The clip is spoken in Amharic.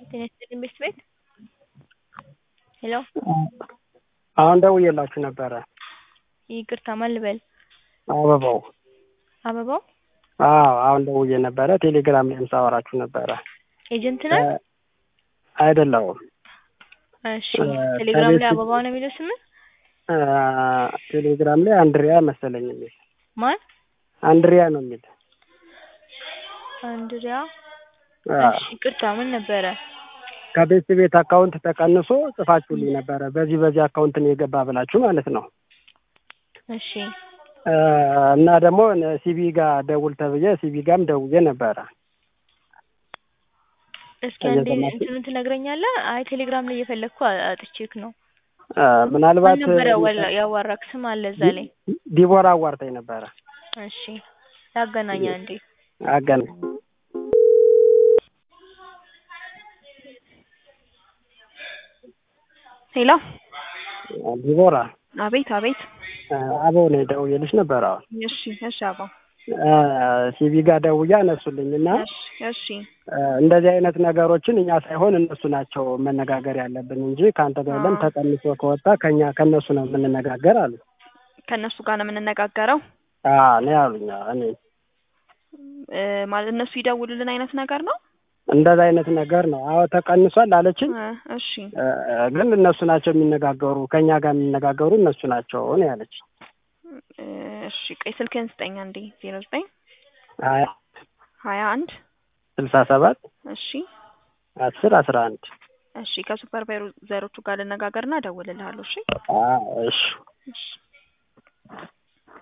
ጤና ይስጥልኝ ቤት ቤት ሄሎ አሁን ደውዬላችሁ ነበረ። ይቅርታ ማን ልበል? አበባው አበባው አዎ አሁን ደውዬ ነበረ። ቴሌግራም ላይም ሳወራችሁ ነበረ። ኤጀንት ነህ? አይደለሁም። እሺ ቴሌግራም ላይ አበባው ነው የሚለው ስምህ? ቴሌግራም ላይ አንድሪያ መሰለኝ የሚል ማን? አንድሪያ ነው የሚል አንድሪያ አዎ። እሺ ይቅርታ ምን ነበረ? ከቤት ቤት አካውንት ተቀንሶ ጽፋችሁልኝ ነበረ። በዚህ በዚህ አካውንት ነው የገባ ብላችሁ ማለት ነው። እሺ እና ደግሞ ሲቢ ጋር ደውል ተብዬ ሲቢ ጋርም ደውዬ ነበረ። እስኪ አንዴ እየሰማችሁ? እንትኑን ትነግረኛለህ? አይ ቴሌግራም ላይ እየፈለግኩ አጥቼክ ነው። ምናልባት ማን ነበር ያዋላ- ያዋራክ ስም አለ እዛ ላይ? ዲቦራ አዋርታኝ ነበረ። እሺ ያገናኛ እንዴ አገና ሄሎ ዲቦራ አቤት አቤት አበው ነው ደውዬልሽ ነበረ። አሁን እሺ እሺ አባ ሲቢ ጋር ደውዬ አነሱልኝ እና እሺ እሺ እንደዚህ አይነት ነገሮችን እኛ ሳይሆን እነሱ ናቸው መነጋገር ያለብን እንጂ ከአንተ ጋር የለም። አዎ። ተቀንሶ ከወጣ ከኛ ከእነሱ ነው የምንነጋገር አሉ። ከእነሱ ጋር ነው የምንነጋገረው እኔ አሉኝ። አዎ፣ እኔ እ ማለት እነሱ ይደውሉልን አይነት ነገር ነው እንደዛ አይነት ነገር ነው። አዎ ተቀንሷል አለችኝ። እ እሺ እ ግን እነሱ ናቸው የሚነጋገሩ ከኛ ጋር የሚነጋገሩ እነሱ ናቸው ነው ያለች። እ እሺ ቆይ ስልክህን ስጠኝ አንዴ ዜሮ ዘጠኝ ሀያ ሀያ አንድ ስልሳ ሰባት እሺ አስር አስራ አንድ እሺ ከሱፐርቫይዘሮቹ ጋር ልነጋገርና እደውልልሃለሁ እሺ አዎ፣ እሺ እሺ